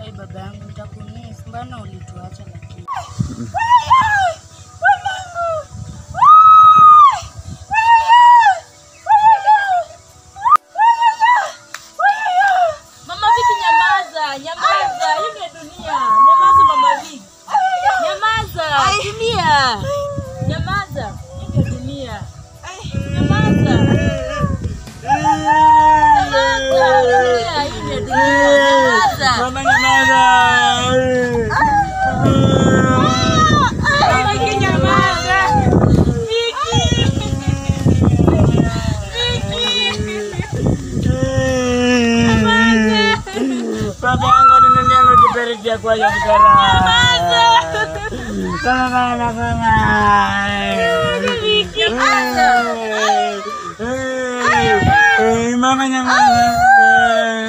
Ai, baba yangu nitakumiss. Mbona ulituacha lakini? Mama Viki, nyamaza, nyamaza. Hii ndio dunia. Nyamaza Mama Viki. Nyamaza, dunia. Nyamaza. Hii ndio dunia. Nyamaza. Nyamaza, dunia. Hii ndio dunia. Nyamaza. Mama nyamaza. Mama Viki, nyamaza. Baba yangu nimenyama kipere cha kwa ya kutara. Mama mama mama. Eh, Mama nyamaza.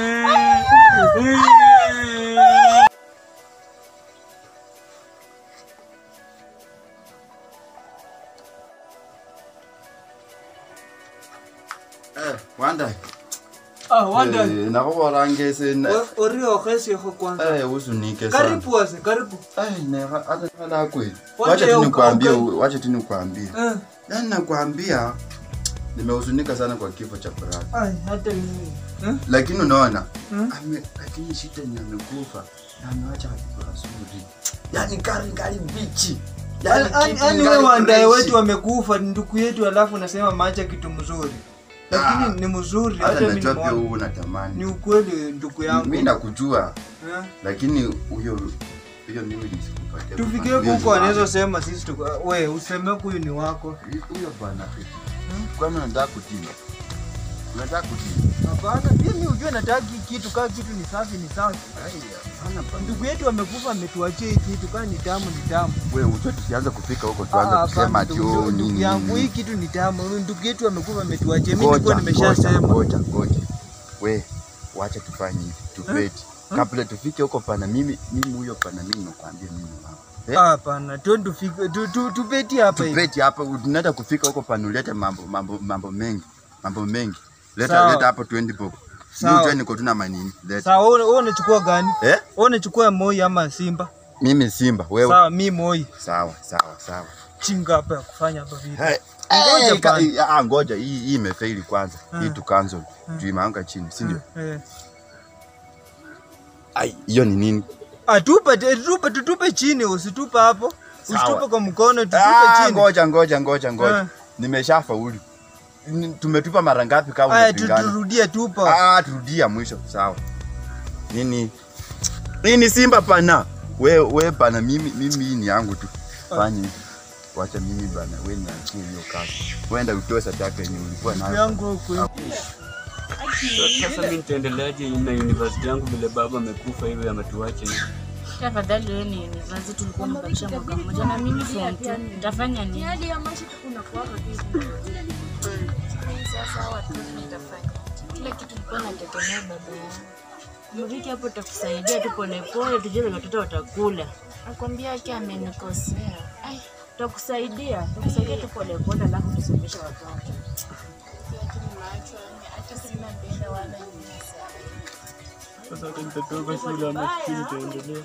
Eh, Wanda. Ah, Wanda. Eh, nakubona sena. Ori ogesiego kwanza. Eh, usunike sana. Karibu wase, karibu. Eh, ne hata kala kweli. Wacha Wacha tu uka- nikwambie, uka- wacha tu nikwambie. Eh, Yaani nakwambia nimehuzunika sana kwa kifo cha Furaha. ai, hata mimi. Eh? Lakini unaona, Hmm? ame lakini shida ni amekufa na ameacha watoto wazuri. Yaani kari kari bichi. Yaani Yaani kitu yaani ingali wewe wandae freshi. wetu wamekufa ni ndugu yetu alafu unasema maacha kitu mzuri. Lakini Ah. ni mzuri Hata hata mimi najua pia nimeona. wewe unatamani. Ni ukweli ndugu yangu. Mimi nakujua, Eh? lakini huyo huyo mimi nisikupatia. Tufikie Huyo ni huko wangu. anaweza sema sisi tuko we useme huyu ni wako. huyo bwana kwani unataka kutii unataka kutii Hapana, pia mimi ujue nataka hii kitu kama kitu ni safi ni safi. hapana bwana Ndugu yetu amekufa ametuachia hii kitu kama ni tamu ni tamu. wewe ujue tukianza kufika huko Ah, tuanze hapana, kusema ati ndugu- oh ndugu nini yangu hii nini. kitu ni tamu. Ndugu yetu amekufa ametuachia. Mimi Ngoja, nilikuwa nimeshasema. ngoja ngoja we wacha tufanye hivi tubeti kabla tufike huko pana mimi mimi huyo pana mimi nakwambia mimi mama Eh? Hapana, twende tufike tu, tu, tubeti hapa hivi. tubeti hapa unataka kufika huko pana ulete mambo mambo mambo mengi mambo mengi leta Sawa. leta hapo 20 bob Sawa. mimi ujue niko tuna manini leta Sawa, wewe wewe unachukua gani? eh Wewe unachukua Moi ama Simba? mimi simba wewe Sawa, mi Moi. sawa sawa sawa Chinga hapa ya kufanya hapa vipi? Hey, Ngoja eh, ka- bana. ah, ngoja hii hii imefeli kwanza. Hii Mm. tu cancel. Juu imeanguka chini, si ndio? Eh. Ai, hiyo ni nini? Ah, tupe tupe tutupe chini, usitupe hapo. Sawa. Usitupe kwa mkono, tutupe Ah, chini. ngoja ngoja ngoja ngoja. Eh. Nimeshafaulu. Ni- Tumetupa mara ngapi kama Aya, tu- unapingana? turudie tupa. Ah, turudia mwisho. Sawa. Nini? Hii ni Simba pana. We we bana mimi mimi hii ni yangu tu. Fanya hivi. Wacha mimi bana, wewe niachie hiyo kazi. Wenda utoe sadaka yenye ulikuwa nayo. yangu huko. Sasa mimi nitaendeleaje na university yangu vile baba amekufa hivi ametuacha hivi? Tafadhali wewe ni university tulikuwa tumebakisha mwaka mmoja na mimi form 2. Nitafanya nini? Sasa watoto nitafanya. Kila kitu nilikuwa nategemea baba yangu. Mriki hapo takusaidia tu polepole tujue venye watoto watakula. Nakwambia yake amenikosea. Ai, takusaidia, takusaidia tu polepole alafu tusomeshe watoto. Sasa hata nitatoka shule ama sijui nitaendelea.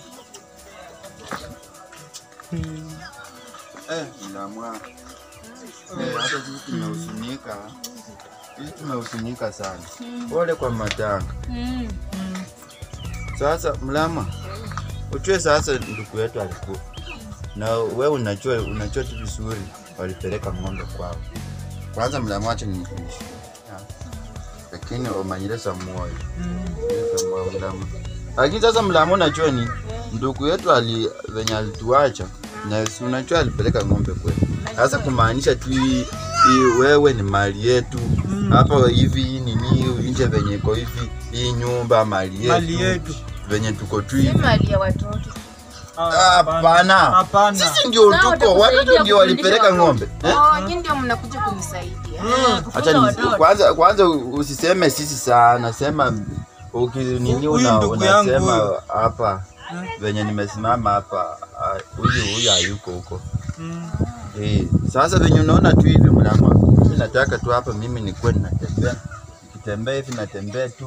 Eh, mlamwa. Eh, hata sisi tumehuzunika. Sisi tumehuzunika sana. Pole kwa matanga. Mm. Sasa mlama, ujue sasa ndugu yetu alikufa. Na wewe unajua unajua tu vizuri walipeleka ng'ombe kwao. Kwanza mlama acha ni lakini umanyilesa moyo. Nyilesa moyo mlama. Lakini sasa mlama unajua ni ndugu yetu ali venye alituacha na si unajua alipeleka ng'ombe kwetu. Sasa kumaanisha tu hii hii wewe ni mali yetu hapa hivi hii nini nje venye iko hivi hii nyumba mali yetu, Mali yetu. venye tuko tu Si hivi mali ya watoto. Ah, hapana Hapana. sisi ndio Sawa, tuko watakusaidia watoto ndio walipeleka kufundisha ng'ombe eh? Oh, nyinyi ndio mnakuja kunisaidia. Acha Kufunza ni, watoto. kwanza kwanza usiseme sisi sana sema uki nini Huyu una, ndugu yangu unasema huyu. hapa venye nimesimama hapa ah, huyu huyu hayuko huko Mm. Eh, sasa venye unaona tu hivi mlama, mimi nataka tu hapa mimi nikuwe ninatembea, nikitembea hivi natembea tu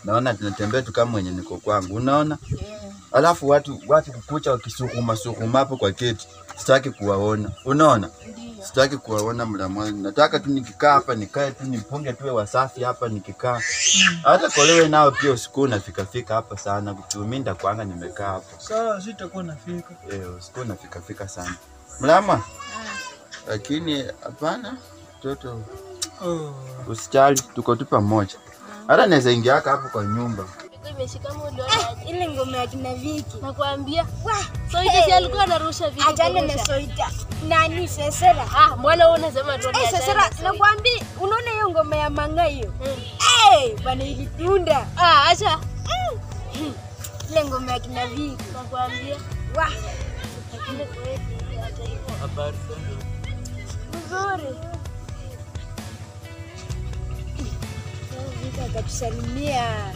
naona tunatembea tu kama mwenye niko kwangu, unaona. Alafu watu watu kukucha wakisukuma sukuma hapo kwa keti, sitaki kuwaona, unaona. Sitaki kuwaona mlamwani, nataka tu nikikaa hapa nikae tu nipunge tuwe wasafi hapa nikikaa. Hata kolewe nao pia usiku unafika fika hapa sana, mimi ndakwanga nimekaa hapo. Sawa, sitakuwa nafika. Eh, usiku unafika fika sana. Mlama. Lakini hapana, mtoto Oh. usijali, tuko tu pamoja. Hata naweza ingia haka hapo kwa nyumba. ile ngoma ya kina Viki. Nakwambia Wah, Soita si alikuwa anarusha vitu achana na kurusha. Soita. Nani Sesera? Ah, mbona wewe unasema tu Eh, ni Sesera, achana na Soita? nakwambia unaona hiyo ngoma ya manga hiyo? Mm. Eh, bana ilitunda. Ah, acha. Ile ngoma ya kina Viki. Nakwambia. Wah, Lakini kweli hata hivyo. Habari sana. mzuri. Viki akatusalimia.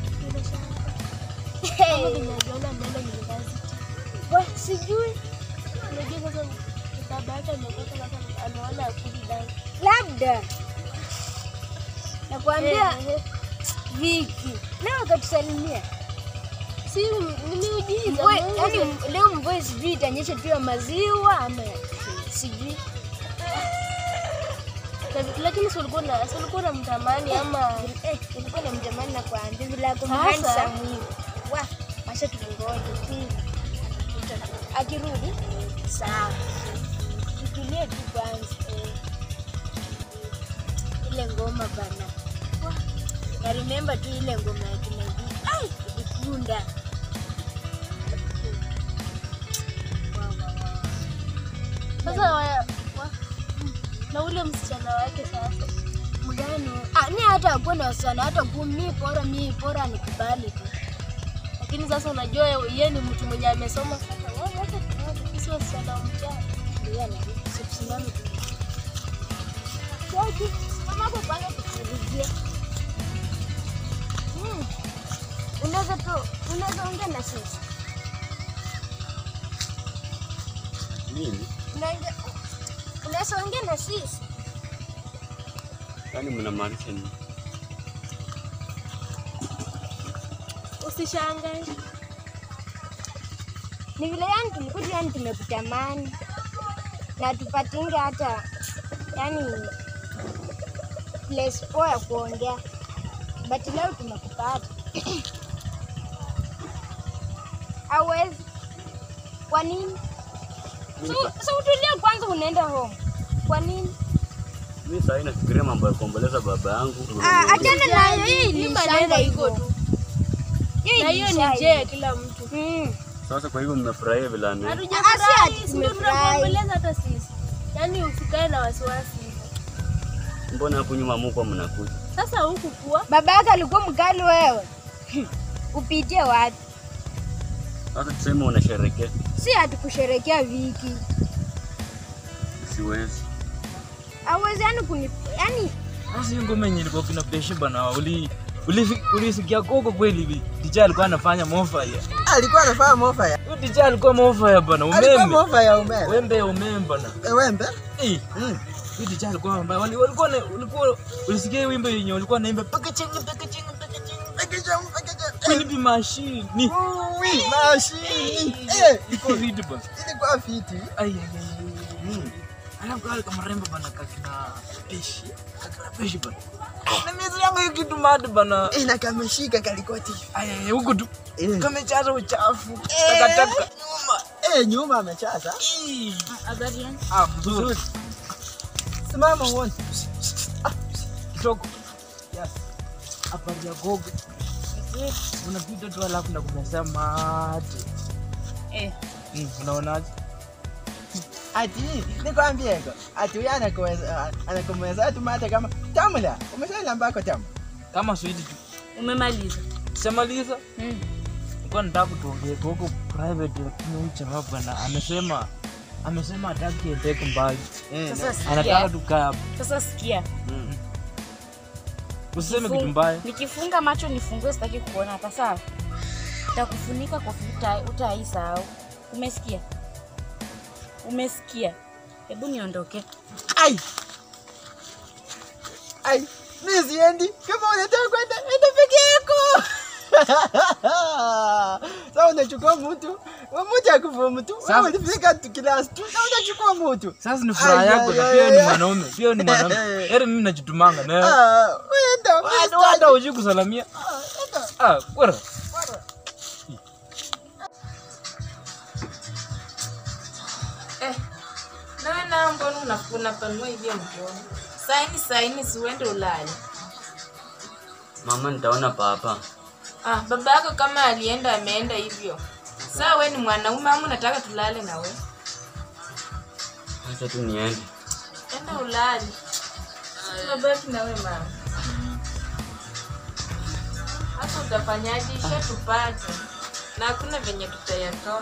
Kama Hey, ninajiona mbele university. wah, sijui Unajua sasa baba yake ametoka sasa anaona akili ndani. labda nakwambia Eh, eh. Viki leo akatusalimia. Si ni miujiza. Mvua- Mungu. yaani leo mvua sijui itanyesha tu ya maziwa ama sijui. Na- Lakini si ulikuwa na si ulikuwa unamtamani ama Eh, ilikuwa na mjamani na kuambia vile ako Sasa? handsome hivi. Wa, masha tukungoje. Hmm. Akirudi sawa. Tutulie tu kwanza. Eh. Ile ngoma bana. Wa, Na remember tu ile ngoma ya kina Viki. Ai, ilikunda. Wa, wa, wa. sasa wa, wa, na ule msichana wake sasa. Mgani? Ah, ni hata akuwa na wasichana hata kumi bora mi bora nikubali tu. Lakini sasa unajua yeye ni mtu mwenye amesoma sasa. Wewe wacha tuone sisi wasichana wa mtaa. Ndio na sikusimami tu. Sasa kama hapo pale kukurudia. Hmm. Unaweza tu unaweza ongea na sisi. Nini? Unaweza unaweza ongea na sisi. Yaani mnamaanisha nini? Usishangae. Ni vile yani tulikuja yani tumekutamani. Na tupatinge hata yani place poa ya kuongea. But leo tumekupata. Hawezi. Kwa nini? So, so utulia kwanza unaenda home. Kwa nini? Mimi sasa nafikiria mambo ya kuomboleza baba yangu. Ah, achana nayo hii Hii ni maneno shanga iko hivyo. tu. Hii Na hiyo ni shanga. njia ya kila mtu. Mm. Sasa kwa hivyo mmefurahia vile ame. Hatujafurahi, ati si ndio tumefurahi. tunakuomboleza hata sisi. Yaani usikae na wasiwasi. Mbona hapo nyuma mko mnakuja? Sasa huku kuwa Baba yako alikuwa mkali wewe. Upitie wapi? Sasa tuseme unasherekea. Si hatukusherekea Viki. Siwezi. Hawezi yani kuni yani Sasa hiyo ngoma yenye ilikuwa kina peshe bana, uli uli- ulisikia koko kweli hivi? Ticha alikuwa anafanya mofaya. alikuwa anafanya mofa ya Huyo ticha alikuwa mofaya bana, alikuwa umeme. mofa ya umeme Wembe ya umeme bana. Eh, wembe Eh, Mm. huyo ticha alikuwa mbaya. Wali- Walikuwa na- ulikuwa ulisikia hiyo wimbo yenye walikuwa naimba packaging packaging packaging. Pekecha, pekecha. Kwani bi machine. Ui, mashini Eh, Iko vitu bana. ilikuwa fiti Ai ai ai. Mm. Alafu kale kama rembo bana kakina peshi. Kakina peshi bana. Na miezi yangu hiyo kitu mad bana. Eh, na kameshika kalikoti Ai ai huko tu. Eh. Kamechaza uchafu. Takataka nyuma. Eh, nyuma amechaza Ii. habari yani. Ah, mzuri. simama uone Kidogo. Yes. Habari ya gogo. Unapita tu alafu na kumeza mate. Eh. Mm, unaonaje? ati nikwambie ko ati huyu anakuweza anakumweza tu mate kama tamla umeshaila mbako tamu Kama switi tu. Umemaliza. Shamaliza. Mm. Nilikuwa nataka tuongee gogo private lakini huyu jamaa bwana amesema amesema hataki endeke mbali. Eh, Sasa na- Anataka sikia. tukae hapa. Sasa sikia. Usiseme Nifu- kitu mbaya. Nikifunga macho nifungue sitaki kuona hata sawa. Takufunika kwa futa utaisahau. Umesikia? Umesikia? Hebu niondoke. ai ai mi siendi kama unataka kwenda enda peke yako Sasa unachukua mtu, mtu akufa mtu. Sasa ulifika tu class tu, sasa unachukua mtu. Sasa ni furaha Ai, yako ai, na ai, pia ni ai. mwanaume, pia ni mwanaume. Heri mimi najitumanga na wewe. Ah, uenda Hata hata hujui kusalamia. Ah, bora. Eh, nawe nao mbona una- unapanua hivyo mkono? Saini saini, si uende ulale. Mama, nitaona papa. Ah, baba yako kama alienda ameenda hivyo. Saa we ni mwanaume ama unataka tulale na we? Acha tu niende. Enda ulale. Tunabaki na we mama. Hasa utafanyaje? Isha tupate na hakuna venye tutayatoa.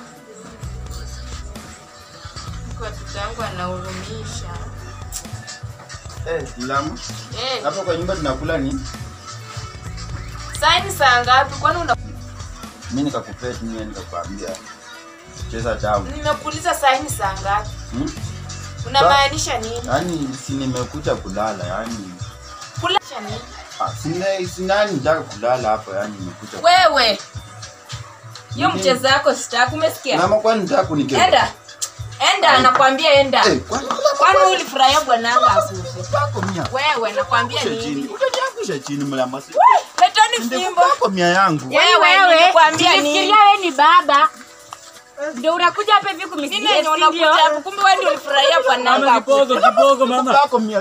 Kwa tutangu anahurumisha. Eh, Mlamu, Eh, hapa kwa nyumba tunakula nini? saini saa ngapi? Kwani una Mimi nikakupea tu mimi nikakwambia. Cheza tamu. nimekuuliza saini saa ngapi? Hmm? Unamaanisha nini? Yaani si nimekuja kulala, yaani Kulasha nini? ah, sina sinani nitaka kulala hapa, yaani nimekuja. Wewe. Hiyo mchezo yako sitaki, umesikia? Mama kwani nitaka kunikera? Enda. Enda, nakwambia enda. Eh, kwani Kwani ulifurahia bwananga akufe? kwako mia. Wewe nakwambia Kusha nini? chini. Utaniangusha chini mlama. si- Letani Ndio fimbo. kwako mia yangu. Wewe nilikwambia nini? Nilifikiria wewe ni baba. Ndio unakuja hapa hivi Nini kumisikia yenye unakuja hapo? Kumbe wewe ndio ulifurahia bwananga Mama akufe. kipogo, kipogo mama. Kwako mia.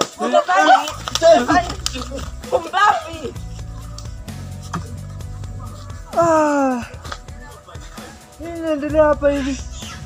Pumbavi. Ah. Nini inaendelea hapa hivi?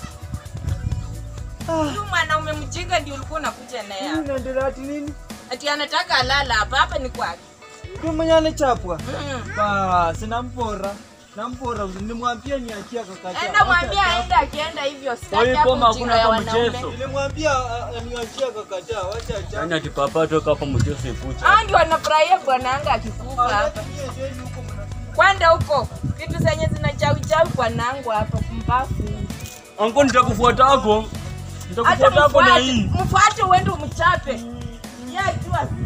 Huyu mwanaume mjinga ndio ulikuwa unakuja naye Nini hapa. inaendelea ati nini? Ati anataka alala hapa, hapa ni kwake. Ndio mwenye anachapwa. Mm. Basi nampora. Nampora, nilimwambia niachia kakata. Enda mwambie aende akienda hivyo. Kwa Sitaki hiyo hapo koma mjinga hakuna ya hata wanaume. mchezo. Nilimwambia ah, ah, niachia kakata, wacha acha. Yaani ati papa toka hapa mchezo ikucha. Hao ndio wanafurahia bwananga akikufa hapa. Kwenda huko. Vitu zenye zinachawi chawi bwanangu hapa pumbavu. Anko nitakufuata hako. Hata Nitakufuata hako na mfuate, hii. mfuate uende umchape. Yeye ajua